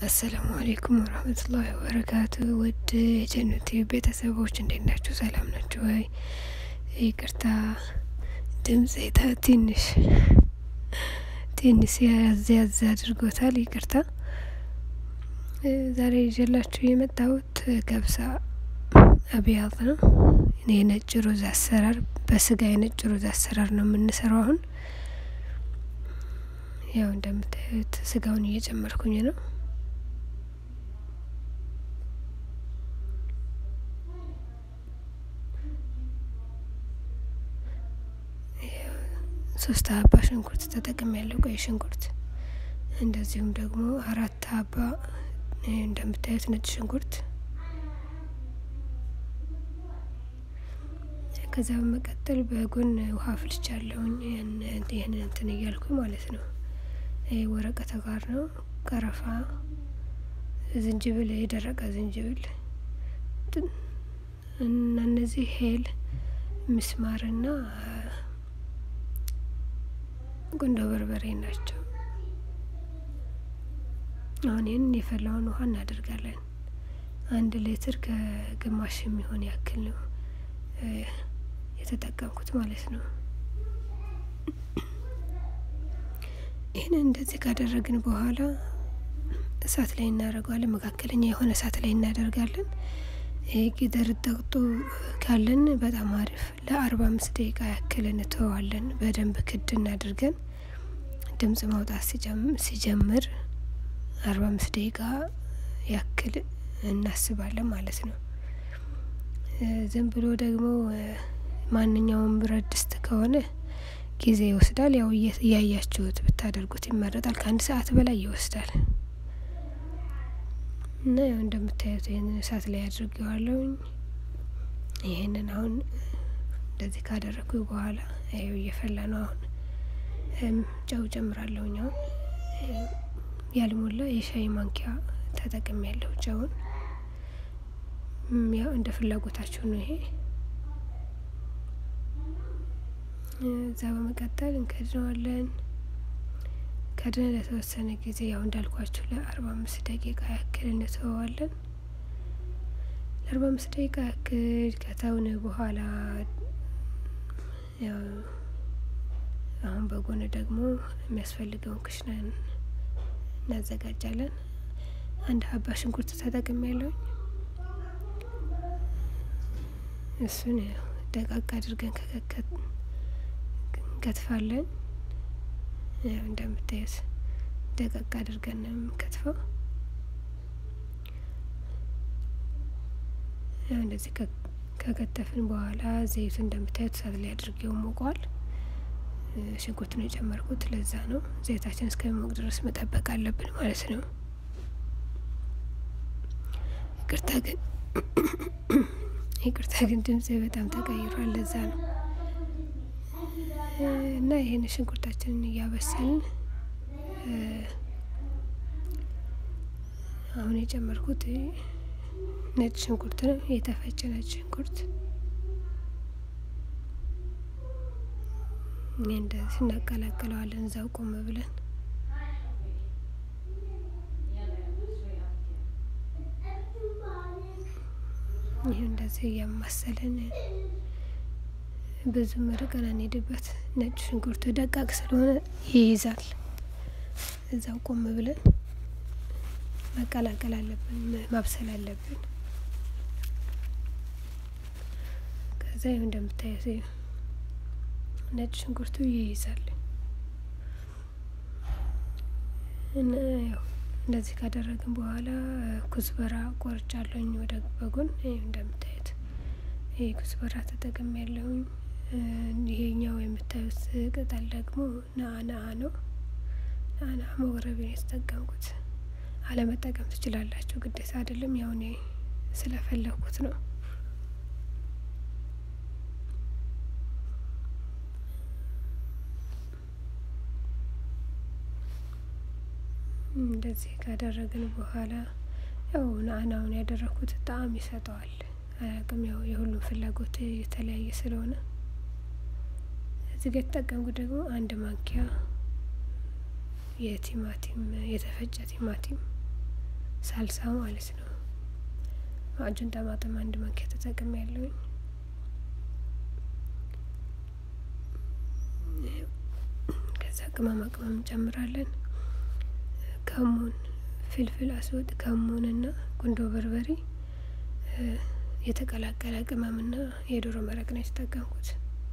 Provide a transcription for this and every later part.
አሰላሙ አሌይኩም ወረህመቱላሂ ወበረካቱ። ውድ የጀነት ቤተሰቦች እንዴት ናችሁ? ሰላም ናችሁ ወይ? ይቅርታ ድምጽ ትንሽ ትንሽ ያዝ ያዝ አድርጎታል። ይቅርታ። ዛሬ ይዤላችሁ የመጣሁት ገብሳ አብያት ነው። የነጭ ሩዝ አሰራር በስጋ የነጭ ሩዝ አሰራር ነው የምንሰራው። አሁን ያው እንደምታዩት ስጋውን እየጨመርኩኝ ነው። ሶስት ሀባ ሽንኩርት ተጠቅም ያለው ቀይ ሽንኩርት፣ እንደዚሁም ደግሞ አራት ሀባ እንደምታዩት ነጭ ሽንኩርት። ከዛ በመቀጠል በጎን ውሃ ፍልቻለሁኝ። ይህን እንትን እያልኩ ማለት ነው። ይህ ወረቀተ ጋር ነው። ቀረፋ፣ ዝንጅብል፣ የደረቀ ዝንጅብል እና እነዚህ ሄል ምስማርና ቁንዶ በርበሬ ናቸው። አሁን ይህንን የፈላውን ውሃ እናደርጋለን። አንድ ሌትር ከግማሽ የሚሆን ያክል ነው የተጠቀምኩት ማለት ነው። ይህንን እንደዚህ ካደረግን በኋላ እሳት ላይ እናደርገዋለን። መካከለኛ የሆነ እሳት ላይ እናደርጋለን። ጊደር ጠቅጦ ካለን በጣም አሪፍ ለአርባ አምስት ደቂቃ ያክል እንተዋለን። በደንብ ክድ እናድርገን ድምጽ ማውጣት ሲጀምር አርባ አምስት ደቂቃ ያክል እናስባለን ማለት ነው። ዝም ብሎ ደግሞ ማንኛውም ብረት ድስት ከሆነ ጊዜ ይወስዳል። ያው እያያችሁት ብታደርጉት ይመረጣል። ከአንድ ሰዓት በላይ ይወስዳል። እና ያው እንደምታዩት ይህንን እሳት ላይ አድርጌዋለሁኝ። ይህንን አሁን እንደዚህ ካደረግኩ በኋላ ያው እየፈላ ነው። አሁን ጨው ጨምራለሁኝ። አሁን ያልሞላ የሻይ ማንኪያ ተጠቅም ያለው ጨውን ያው እንደ ፍላጎታችሁ ነው። ይሄ እዛ በመቀጠል እንከድነዋለን። ከድነ ለተወሰነ ጊዜ ያው እንዳልኳችሁ ለአርባ አምስት ደቂቃ ያክል እንተወዋለን። ለአርባ አምስት ደቂቃ ያክል ከተውን በኋላ ያው አሁን በጎን ደግሞ የሚያስፈልገውን ክሽናን እናዘጋጃለን። አንድ ሀባ ሽንኩርት ተጠቅም ያለውኝ እሱን ያው ደቃቅ አድርገን እንከትፋለን። ያው እንደምታዩት ደቀቅ አድርገን ነው የምንከትፈው። ያው እንደዚህ ከከተፍን በኋላ ዘይቱ እንደምታዩት እሳት ላይ አድርጌው ሞቋል። ሽንኩርት ነው የጨመርኩት፣ ለዛ ነው ዘይታችን እስከሚሞቅ ድረስ መጠበቅ አለብን ማለት ነው። ይቅርታ ግን ይቅርታ ግን ድምጽ በጣም ተቀይሯል፣ ለዛ ነው እና ይህን ሽንኩርታችንን እያበሰልን አሁን የጨመርኩት ነጭ ሽንኩርት ነው፣ የተፈጨ ነጭ ሽንኩርት። ይህ እንደዚህ እናቀላቅለዋለን እዛው ቆም ብለን ይህ እንደዚህ እያማሰለን ብዙ ርቀን አንሄድበት። ነጭ ሽንኩርቱ ደቃቅ ስለሆነ ይይዛል። እዛው ቆም ብለን መቀላቀል አለብን፣ ማብሰል አለብን። ከዛ ይኸው እንደምታዩት ነጭ ሽንኩርቱ ይይዛል እና ያው እንደዚህ ካደረግን በኋላ ኩዝበራ ቆርጫለሁኝ ወደ በጎን። ይኸው እንደምታዩት ይሄ ኩዝበራ ተጠቅም ያለሁኝ። ይሄኛው የምታዩት ቅጠል ደግሞ ናአናአ ነው። ናአናአ መግረቢያ የተጠቀምኩት። አለመጠቀም ትችላላችሁ፣ ግዴታ አይደለም። ያው እኔ ስለፈለኩት ነው። እንደዚህ ካደረግን በኋላ ያው ናአናውን ያደረኩት ጣዕም ይሰጠዋል። አያውቅም ያው የሁሉም ፍላጎት የተለያየ ስለሆነ እዚህ ጋር የተጠቀምኩት ደግሞ አንድ ማንኪያ የቲማቲም የተፈጨ ቲማቲም ሳልሳ ማለት ነው። ማዕጁን ጠማጥም አንድ ማንኪያ ተጠቅም ያለውኝ ከዛ ቅመማ ቅመም እንጨምራለን። ከሙን፣ ፍልፍል አስወጥ፣ ከሙን እና ቁንዶ በርበሬ የተቀላቀለ ቅመምና የዶሮ መረቅ ነው የተጠቀምኩት።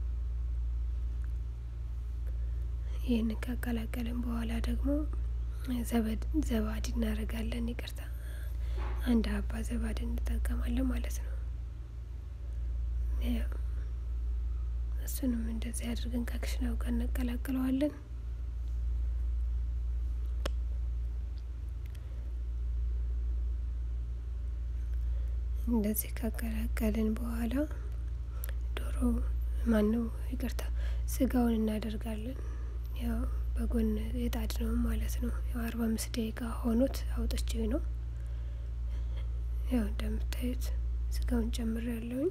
ይህንን ካቀላቀልን በኋላ ደግሞ ዘባድ እናደርጋለን። ይቅርታ አንድ ሀባ ዘባድ እንጠቀማለን ማለት ነው። እሱንም እንደዚህ አድርገን ከክሽናው ጋር እናቀላቅለዋለን። እንደዚህ ካቀላቀልን በኋላ ዶሮ ማነው ይቅርታ ስጋውን እናደርጋለን። ያው በጎን የጣድ ነው ማለት ነው። ያው አርባ አምስት ደቂቃ ሆኖት አውጥቼ ነው። ያው እንደምታዩት ስጋውን ጨምር ያለውኝ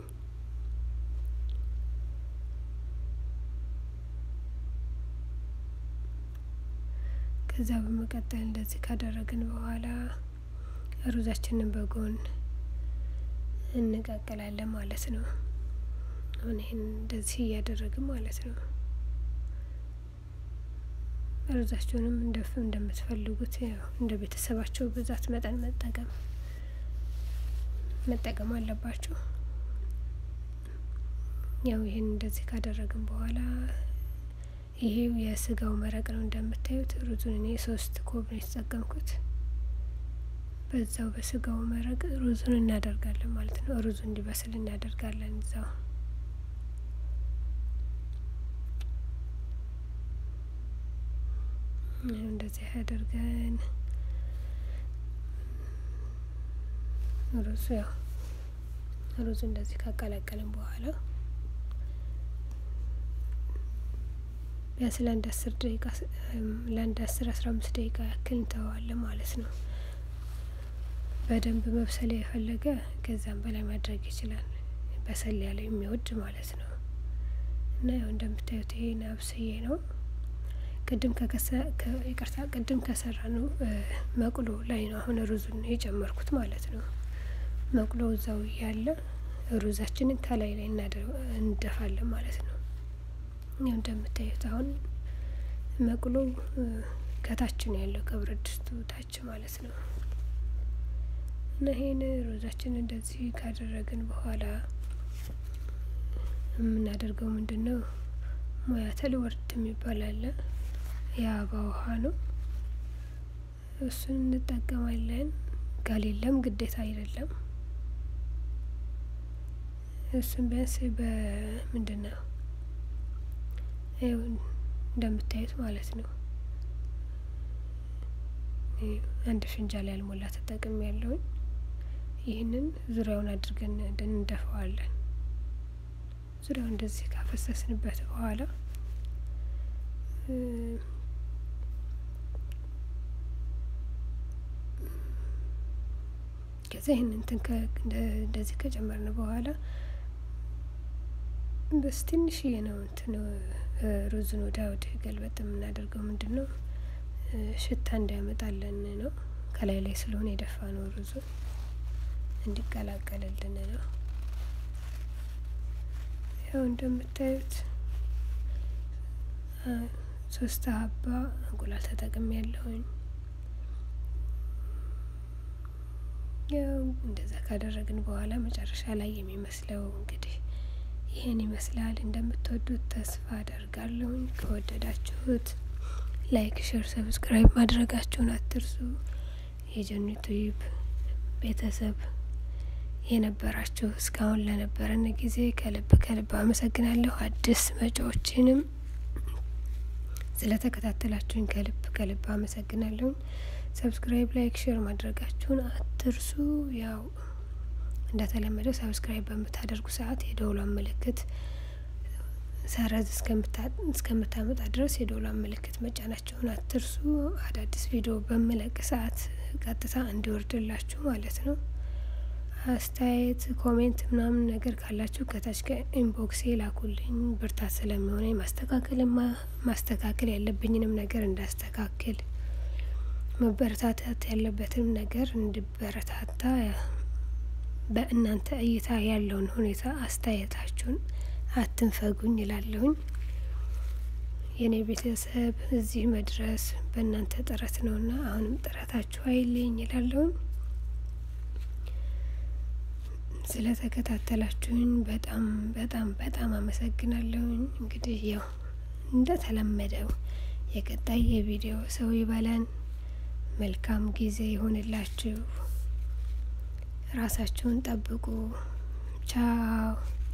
ከዛ በመቀጠል እንደዚህ ካደረግን በኋላ ሩዛችንን በጎን እንቀቅላለን ማለት ነው። አሁን ይህን እንደዚህ እያደረግን ማለት ነው። ሩዛቸውንም እንደፍ እንደምትፈልጉት ያው እንደ ቤተሰባቸው ብዛት መጠን መጠቀም መጠቀም አለባችሁ። ያው ይህን እንደዚህ ካደረግን በኋላ ይሄው የስጋው መረቅ ነው እንደምታዩት። ሩዙን እኔ ሶስት ኮብ ነው የተጠቀምኩት። በዛው በስጋው መረቅ ሩዙን እናደርጋለን ማለት ነው። ሩዙ እንዲበስል እናደርጋለን እዛው እንደዚህ አድርገን ሩዙ ያው ሩዙ እንደዚህ ካቀላቀልን በኋላ ቢያንስ ለአንድ አስር ደቂቃ ለአንድ አስር አስራ አምስት ደቂቃ ያክል እንተዋለን ማለት ነው። በደንብ መብሰል የፈለገ ከዛም በላይ ማድረግ ይችላል። በሰል ያለ የሚወድ ማለት ነው። እና ያው እንደምታዩት ይሄን አብስዬ ነው ቅድም ከከሰ ይቅርታ ቅድም ከሰራ ነው መቁሎ ላይ ነው አሁን ሩዙን የጨመርኩት ማለት ነው። መቁሎ እዛው እያለ ሩዛችንን ከላይ ላይ እንደፋለን ማለት ነው። ያው እንደምታዩት አሁን መቁሎ ከታች ነው ያለው ከብረት ድስቱ ታች ማለት ነው። እና ይሄን ሩዛችን እንደዚህ ካደረግን በኋላ የምናደርገው ምንድን ነው? ሙያተል ወርድ የሚባል አለ። የአበባ ውሃ ነው። እሱን እንጠቀማለን። ከሌለም ግዴታ አይደለም። እሱን ቢያንስ በምንድን ነው እንደምታዩት ማለት ነው። አንድ ፍንጃል ያልሞላ ተጠቅም ያለውኝ ይህንን ዙሪያውን አድርገን እንደንደፈዋለን። ዙሪያውን እንደዚህ ካፈሰስንበት በኋላ ከዛ ይህን እንትን እንደዚህ ከጨመርን በኋላ በስ ትንሽዬ ነው እንትን ሩዝን ወደ ወደ ገልበጥ የምናደርገው ምንድን ነው ሽታ እንዳያመጣልን ነው። ከላይ ላይ ስለሆነ የደፋ ነው ሩዙ እንዲቀላቀልልን ነው። ያው እንደምታዩት ሶስት ሀባ እንቁላል ተጠቅሜ ያለሁኝ። ያው እንደዛ ካደረግን በኋላ መጨረሻ ላይ የሚመስለው እንግዲህ ይህን ይመስላል። እንደምትወዱት ተስፋ አደርጋለሁኝ። ከወደዳችሁት ላይክ፣ ሼር፣ ሰብስክራይብ ማድረጋችሁን አትርሱ። የጀኒቱ ዩብ ቤተሰብ የነበራችሁ እስካሁን ለነበረን ጊዜ ከልብ ከልብ አመሰግናለሁ። አዲስ መጪዎችንም ስለተከታተላችሁኝ ከልብ ከልብ አመሰግናለሁ። ሰብስክራይብ፣ ላይክ፣ ሼር ማድረጋችሁን አትርሱ። ያው እንደተለመደው ሰብስክራይብ በምታደርጉ ሰዓት የደውሏን ምልክት ሰረዝ እስከምታመጣ ድረስ የደውሏን ምልክት መጫናችሁን አትርሱ። አዳዲስ ቪዲዮ በምለቅ ሰዓት ቀጥታ እንዲወርድላችሁ ማለት ነው። አስተያየት ኮሜንት ምናምን ነገር ካላችሁ ከታች ከኢንቦክስ ላኩልኝ። ብርታት ስለሚሆነ ማስተካከል ማስተካከል ያለብኝንም ነገር እንዳስተካክል መበረታታት ያለበትም ነገር እንዲበረታታ በእናንተ እይታ ያለውን ሁኔታ አስተያየታችሁን አትንፈጉኝ ይላለሁኝ። የእኔ ቤተሰብ እዚህ መድረስ በእናንተ ጥረት ነውና አሁንም ጥረታችሁ አይለኝ ይላለሁኝ። ስለተከታተላችሁኝ በጣም በጣም በጣም አመሰግናለሁኝ። እንግዲህ ያው እንደተለመደው የቀጣይ የቪዲዮ ሰው ይበለን። መልካም ጊዜ ይሆንላችሁ። ራሳችሁን ጠብቁ። ቻው